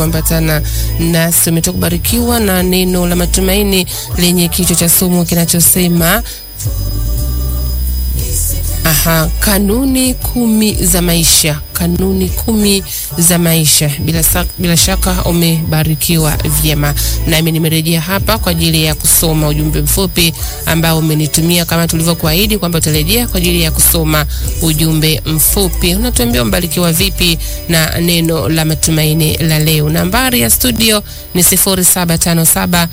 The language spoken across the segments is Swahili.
kuambatana nasi. Umetoka kubarikiwa na neno la matumaini lenye kichwa cha somo kinachosema Aha, kanuni kumi za maisha. Kanuni kumi za maisha. Bila, sa, bila shaka umebarikiwa vyema, nami nimerejea hapa kwa ajili ya kusoma ujumbe mfupi ambao umenitumia kama tulivyokuahidi kwamba utarejea kwa ajili ya kusoma ujumbe mfupi. Unatuambia umebarikiwa vipi na neno la matumaini la leo. Nambari ya studio ni 0757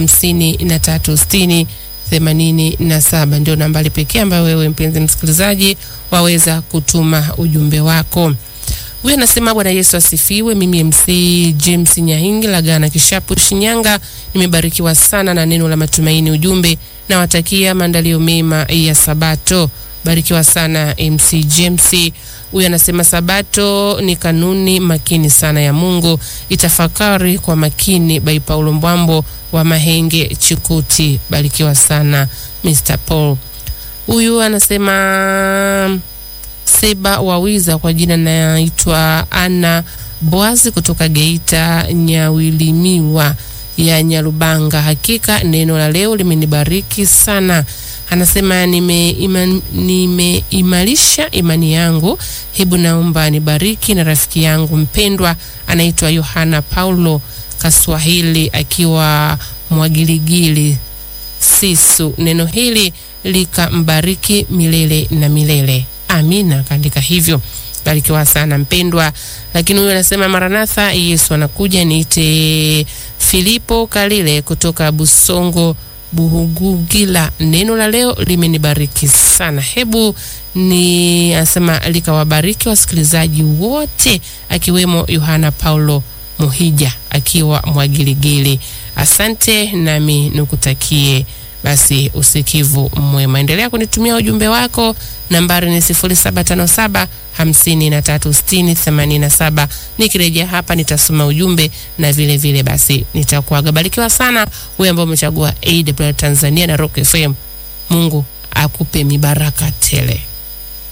5360 themanini na saba ndio nambari pekee ambayo wewe mpenzi msikilizaji waweza kutuma ujumbe wako. Huyu anasema Bwana Yesu asifiwe. Mimi MC James Nyahingi Lagana Kishapu Shinyanga, nimebarikiwa sana na neno la matumaini. Ujumbe nawatakia maandalio mema ya Sabato. Barikiwa sana MC James. Huyu anasema Sabato ni kanuni makini sana ya Mungu, itafakari kwa makini. By Paulo Mbwambo wa Mahenge Chikuti. Barikiwa sana Mr. Paul. Huyu anasema Seba Wawiza, kwa jina naitwa Ana Boazi kutoka Geita Nyawilimiwa ya Nyarubanga. Hakika neno la leo limenibariki sana. Anasema nimeimarisha nime imani yangu, hebu naomba nibariki na rafiki yangu mpendwa anaitwa Yohana Paulo Kaswahili akiwa Mwagiligili Sisu. Neno hili likambariki milele na milele, amina. Kaandika hivyo, barikiwa sana mpendwa. Lakini huyu anasema Maranatha, Yesu anakuja. Niite Filipo Kalile kutoka Busongo Buhugugila. Neno la leo limenibariki sana, hebu ni anasema likawabariki wasikilizaji wote akiwemo Yohana Paulo Muhija akiwa Mwagiligili. Asante, nami nikutakie basi usikivu mwema. Endelea kunitumia ujumbe wako, nambari ni 0757 536087. Nikirejea hapa nitasoma ujumbe na vile vile basi nitakuaga. Barikiwa sana wewe ambao umechagua AWR Tanzania na Rock FM. Mungu akupe mibaraka tele.